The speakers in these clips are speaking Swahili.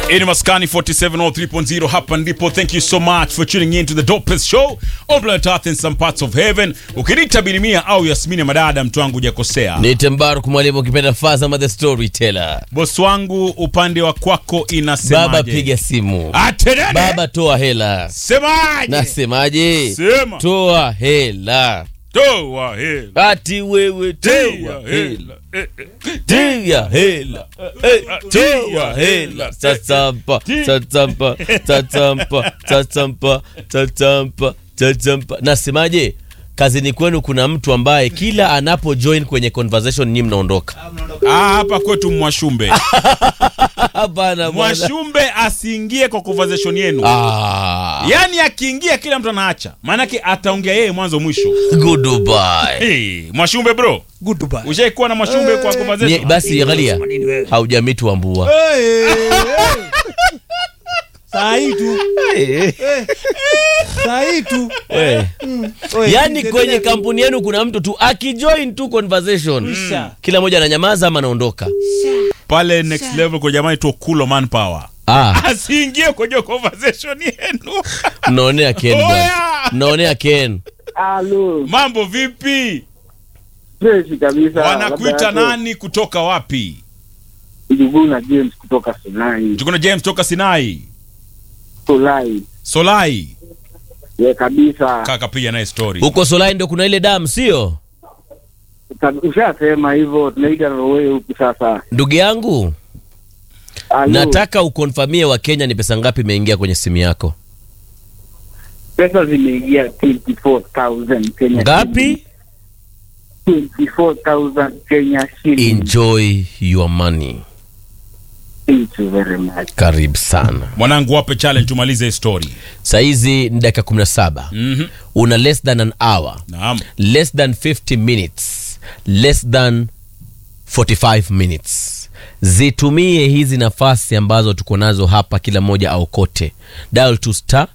Ini Maskani 4703.0 hapa ndipo. Thank you so much for tuning in to the dopest show on planet Earth in some parts of heaven. Ukiniita Bilimia au Yasmini Madada, mtu wangu hujakosea. Nite Mbaruk mwalimu ukipenda Fazama the storyteller. Boss wangu, upande wa kwako inasemaje? Baba piga simu. Atenene! Baba toa hela. Semaje? Nasemaje? Sema. Toa hela. Toa hela. Ati wewe Tia toa hela. hela. Eh, eh. Tia hela. Eh, Toa hela. Tatampa, tatampa, tatampa, tatampa, tatampa, tatampa. Nasemaje? Kazini kwenu kuna mtu ambaye kila anapo join kwenye conversation nyinyi mnaondoka. Ah, hapa kwetu Mwashumbe. Hapana bwana. Mwashumbe asiingie kwa conversation yenu. Ah, Yaani akiingia kila mtu anaacha. Maanake ataongea yeye mwanzo mwisho. goodbye. Hey, Mwashumbe bro. Goodbye. Ushaikuwa na Mwashumbe kwa Nye- conversation? Basi angalia, haujamitu ambua. Saa hii tu. Saa hii tu. Eh. Oe, Yaani endelea kwenye tu. kampuni yenu kuna mtu tu akijoin tu conversation Isha. kila mmoja ananyamaza ama anaondoka. Pale next level kwa jamani tu Kulo manpower. Ah, Asiingie kwenye conversation yenu. mnaonea Ken bwana. Oya! Mnaonea Ken. Halo, Mambo vipi? freshi kabisa. Wanakuita Labda yako nani kutoka wapi? Ijuguu na James kutoka Sinai. Tukuna James toka Sinai. Solai. Solai. Ye kabisa. Kaka piga naye story. Huko Solai ndo kuna ile damu sio? Ka- Ushasema hivyo tunaita rowe huku sasa. Ndugu yangu, Halo. nataka ukonfamie wa Kenya ni pesa ngapi imeingia kwenye simu yako. Pesa zimeingia 24,000 Kenya. Ngapi? 24,000 Kenya shilling. Enjoy your money. Thank you very much. Karibu sana. Mwanangu wape challenge tumalize hii story. Saizi ni dakika 17. Mhm. Una less than an hour. Naam. less than 50 minutes less than 45 minutes zitumie hizi nafasi ambazo tuko nazo hapa kila mmoja au kote dial to star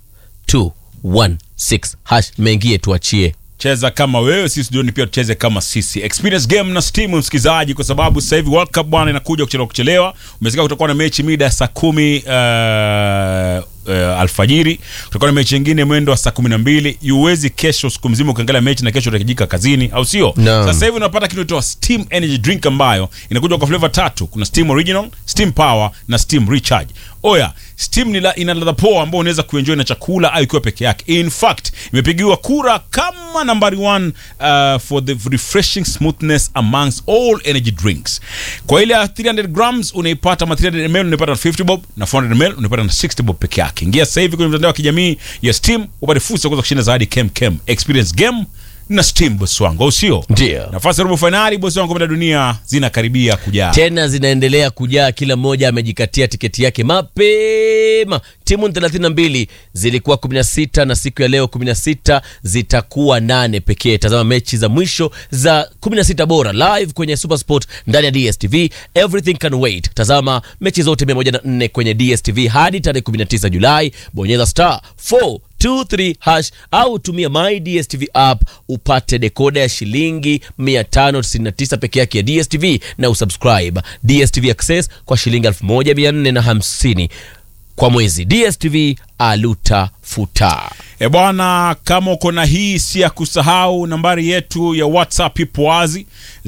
216 hash mengie tuachie cheza kama wewe sisi studioni pia tucheze kama sisi experience game na steam msikilizaji kwa sababu sasa hivi world cup bwana inakuja kuchelewa kuchelewa umesikia kutakuwa na mechi mida ya saa kumi uh, uh, alfajiri kutakuwa na mechi nyingine mwendo wa saa kumi na mbili yuwezi kesho siku mzima ukiangalia mechi na kesho utakijika kazini au sio Naam. sasa hivi unapata kitu inaitwa steam energy drink ambayo inakuja kwa flavor tatu kuna steam original steam power na steam recharge oya steam ni la, ina ladha poa ambao unaweza kuenjoy na chakula au ikiwa peke yake in fact imepigiwa kura kama nambari one uh, for the refreshing smoothness amongst all energy drinks kwa ile ya 300 grams unaipata ma 300 ml unaipata na 50 bob na 400 ml unaipata na 60 bob peke yake ingia sasa hivi kwenye mtandao wa kijamii ya steam upate fursa ya kuweza kushinda zawadi kem kem experience game na steam boss wangu au sio Ndio. nafasi ya robo fainali bosi wangu kombe la dunia zinakaribia kujaa tena zinaendelea kujaa kila mmoja amejikatia tiketi yake mapema timu 32 zilikuwa 16 na siku ya leo 16 zitakuwa nane pekee tazama mechi za mwisho za 16 bora live kwenye supersport ndani ya dstv everything can wait tazama mechi zote 104 kwenye dstv hadi tarehe 19 julai bonyeza star 4 23 hash au tumia my dstv app upate dekoda ya shilingi 599 peke yake ya dstv na usubscribe dstv access kwa shilingi 1450 kwa mwezi dstv aluta futa E bwana, kama uko na hii si ya kusahau, nambari yetu ya WhatsApp ipo wazi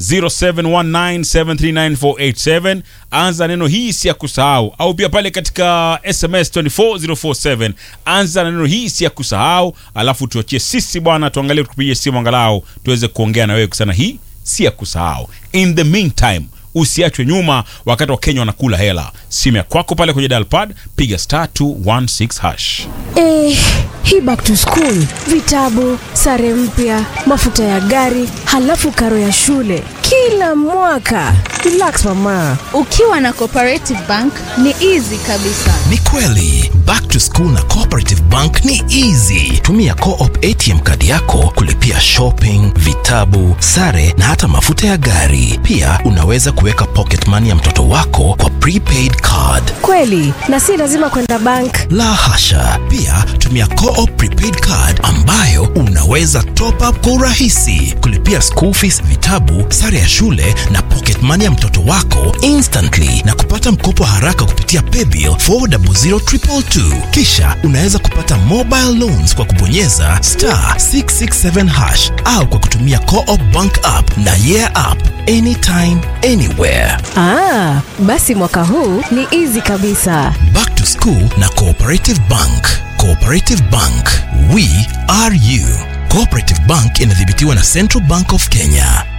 0719739487. Anza neno hii si ya kusahau, au pia pale katika SMS 24047 anza na neno hii si ya kusahau, alafu tuachie sisi bwana, tuangalie tukupigie simu angalau tuweze kuongea na wewe kusana hii si ya kusahau. In the meantime usiachwe nyuma wakati wa Kenya wanakula hela. Simu ya kwako pale kwenye dial pad, piga star 216 hash. Eh, hii back to school, vitabu, sare mpya, mafuta ya gari, halafu karo ya shule kila mwaka. Relax mama. Ukiwa na Cooperative Bank ni easy kabisa. Ni kweli, back to school na Cooperative Bank ni easy. Tumia Co-op ATM kadi yako kulipia shopping, vitabu, sare na hata mafuta ya gari. Pia unaweza kuweka pocket money ya mtoto wako kwa prepaid card. Kweli, na si lazima kwenda bank. La hasha! Pia tumia Co-op prepaid card ambayo unaweza top up kwa urahisi, kulipia school fees, vitabu, sare ya shule na pocket money ya mtoto wako instantly na kupata mkopo haraka kupitia paybill 400222. Kisha unaweza kupata mobile loans kwa kubonyeza star 667 hash au kwa kutumia Co-op bank app na yeah app anytime anywhere. Ah, basi mwaka huu ni easy kabisa. Back to School na Cooperative Bank. Cooperative Bank, we are you. Cooperative Bank inadhibitiwa na Central Bank of Kenya.